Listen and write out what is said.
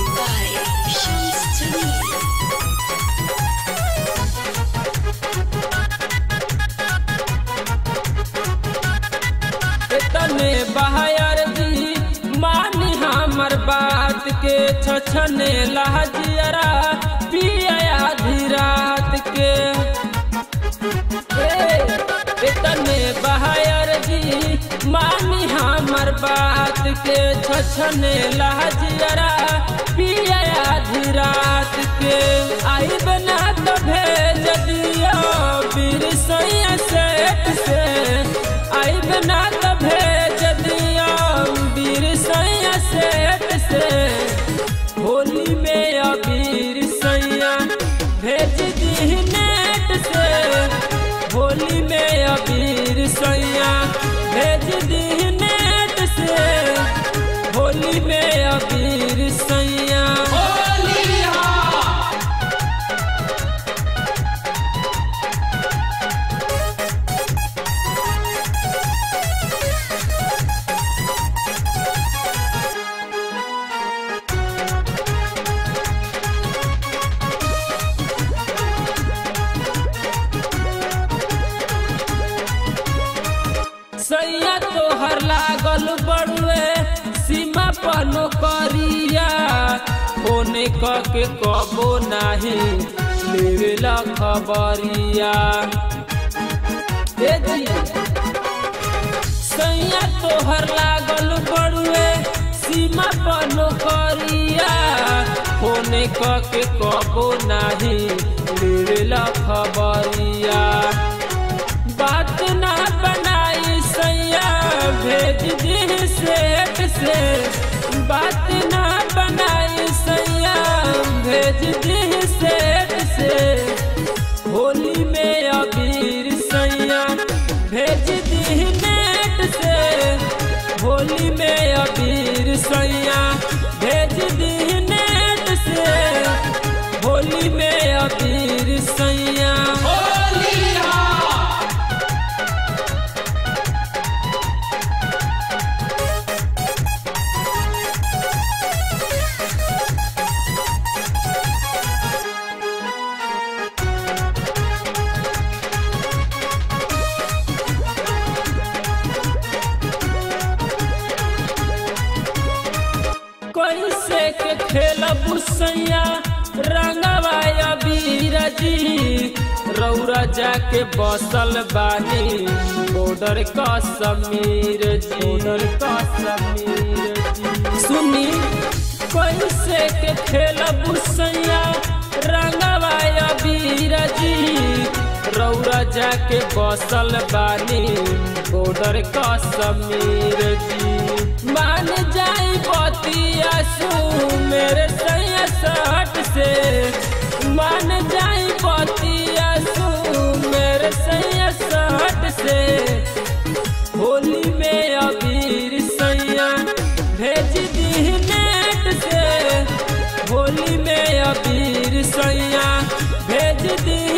by Shams Jamil. तने बहायर दी मानी हमर बात के छछने लहजियरा पिया आधी रात के ए, तने बहायर दी मानी हमर बात के छछने लहजियरा पिया आधी रात के आई बना तो भेज दियो बीर सैया सेठ से आई बना तो भेज दियो बीर सैया सेठ से होली में अबीर सैया भेज दी नेट से होली में अबीर सैया भेज दी नेट से होली में अबीर सैया सैया तोहर लागल बड़ुए सीमा पर नौकरिया होने क के कबो नाही लेवेला खबरिया ए जी सैया तोहर लागल बड़ुए सीमा पर नौकरिया होने क के कबो नाही लेवेला खबरिया बात ना बनाई सैया भेज दी सेठ से बात ना बनाई सैया भेज दी सेठ से होली में अबीर सैया भेज दी नेट से होली में अबीर सैया भेज दी नेट से होली में अबीर सैया कैसे के खेलब सैया रंगवा अबीर जी रौरा जाके बसल बानी बॉर्डर का समीर जी बॉर्डर का समीर जी सुनी कैसे के खेलब सैया रंगवा अबीर जी रौरा जाके बसल बानी बॉर्डर का समीर जी मान जाई बतिया सू मेरे सैया सट से मान जाई बतिया सू मेरे सैया सट से होली में अबीर सैया भेज दी नेट से होली में अबीर सैया भेज दी